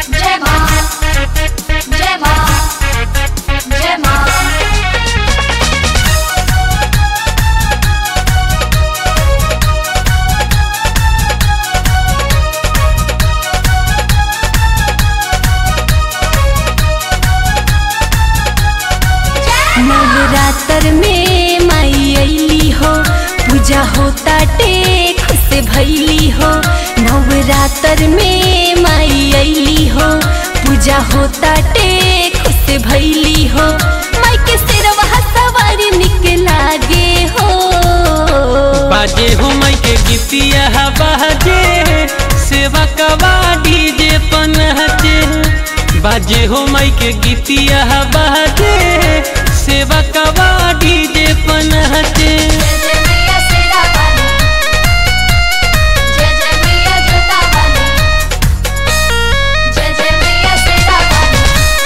जय मां जय मां जय मां नवरात्र में माई अली हो पूजा होता टेक से भैली हो नवरात्र में माई अली हो पूजा होता टेक से भैली हो माई के सिरवा सवारी निक लागे हो बाजे हो मई के गीतिया बाजे सेवा कवा डीजे पनहजे बाजे हो मई के गीतिया बाजे सेवा कवा डीजे पनहजे जय जय मैया शेरा वाली जय जय मैया जोता वाली जय जय मैया शेरा वाली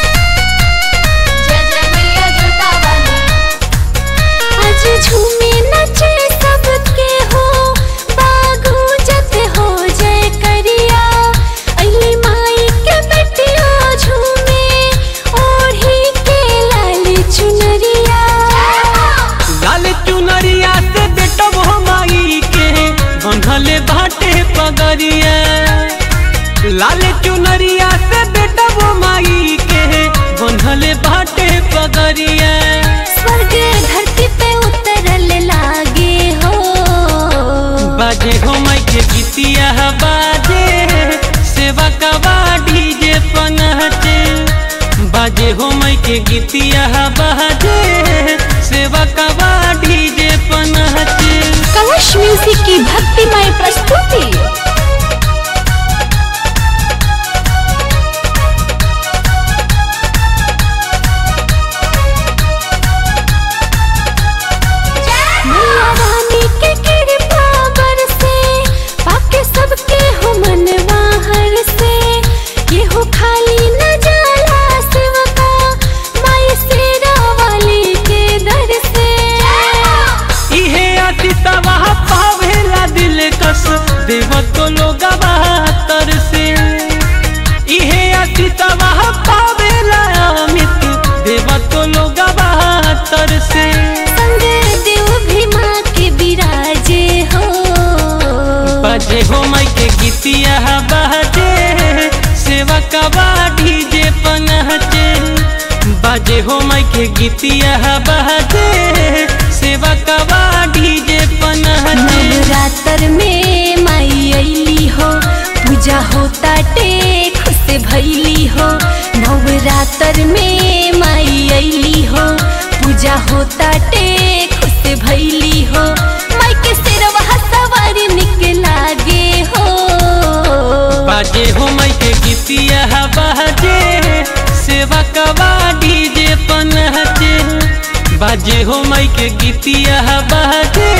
जय जय मैया जोता वाली आज झूमे नचे सबके हो बागू जत हो जय करिया अली माई के बेटिया झूमे ओढ़ी के लाल चुनरिया लाल चुनरिया से बेटब हो माई के बंधले बाटे पगरिया लाल चुनरिया से बेटब हो माई के बंधले बाटे पगरिया स्वर्ग धरती पे उतरल लागे हो बाजे हो माई के गीतिया बाजे सेवा कवा डीजे पनहटे बाजे हो माई के गीतिया बाजे सेवा कवा डीजे पनहटे कलश म्यूजिक की भक्तिमय प्रस्तुति मैया रानी के कृपा बरसे, पाके सबके हो मनवा हरसे। केहू खाली न जाला सेवका, माई शेरा वाली के दर से इहे अतितवा पावेला दिल कस देव तो लोग बहत्तर से इहे अतितवा पावेला अमित देव तो लोग बहत्तर से संग देव भी माँ के बिराजे हो बजे हो माई के गीतिया बहजे सेवा कवा डीजे पनहजे बजे हो माई के गीतिया बहजे सेवा कवा डीजे पनहजे नवरात्र में माई अली हो पूजा होता टेक से भैली हो नवरात्र में माई अली हो पूजा होता टेक से भैली हो माई के सिरवा सवारी निक लागे हो बाजे हो माई के गीतिया बाजे सेवा कवा डीजे पनहजे बाजे हो माई के गीतिया बाजे